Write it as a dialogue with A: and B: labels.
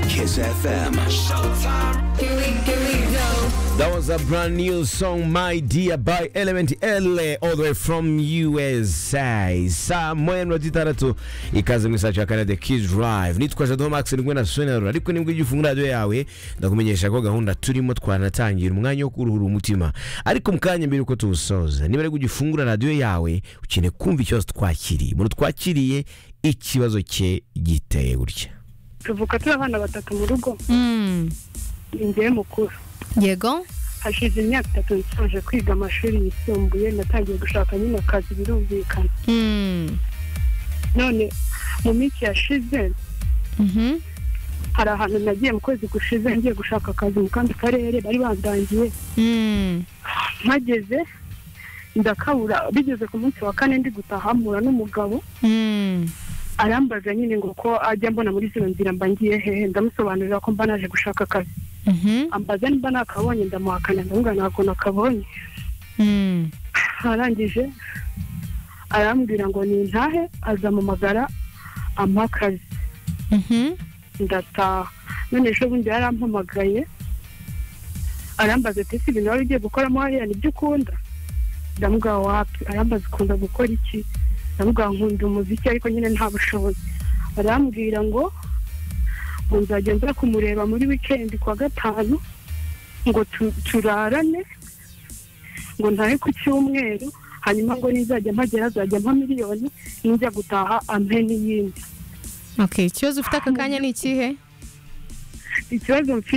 A: Kiss FM. That was a brand new song, My Dear, by Element L, all the way from USA. saa moya mirongo itandatu ikaze mu isaha ya kane The Kids Drive nitwa Jado Max nibwo na sonarura ariko nibwo ujya ufunga radiyo yawe ndakumenyesha ko gahunda turimo twanatangira umwanya wo kuruhura umutima ariko mu kanya mbere uko tuwusoza niba ari ujya ufungura radiyo yawe ukeneye kumva ikibazo twakiriye umuntu twakiriye ikibazo cye giteye gutya
B: tuvuka turi abana batatu mu rugo
C: Mm.
B: ninjyewe mukuru
C: yego
B: hashize imyaka itatu nsoje kwiga amashuri yisumbuye natangiye gushaka nyine akazi birumvikana
C: Mm.
B: none mu minsi yashize
C: Mhm.
B: hari ahantu nagiye mu kwezi gushize ngiye gushaka akazi mu kandi karere bari bandangiye
C: Mm.
B: mpageze ndakabura bigeze ku munsi wa kane ndi gutaha mpura n'umugabo
C: Mm.
B: arambaza nyine ngo ko ajya mbona muri zino nzira mba ngiye hehe ndamusobanurira ko mba naje gushaka akazi
C: Mhm.
B: ambaza niba nakabonye ndamuhakana ndavuga ntabwo nakabonye
C: Mm.
B: arangije arambwira ngo nintahe azampamagara ampa akazi
C: Mhm.
B: ndataha none ejo bundi yarampamagaye arambaza ati ese ibintu wari ugiye gukoramo hariya nibyo ukunda ndamuga wapi arambaza ukunda gukora iki ndamuga nkunda umuziki ariko nyine nta bushobozi arambwira ngo ngo nzajya nza kumureba muri wikendi ku wa gatanu ngo tu- turarane ngo ntahe ku cyumweru hanyuma ngo nizajya mpagera azajya mpa miliyoni ninjya gutaha ampe n'iyindi
C: Okay, ikibazo ufite aka kanya ni ikihe
B: ikibazo mfite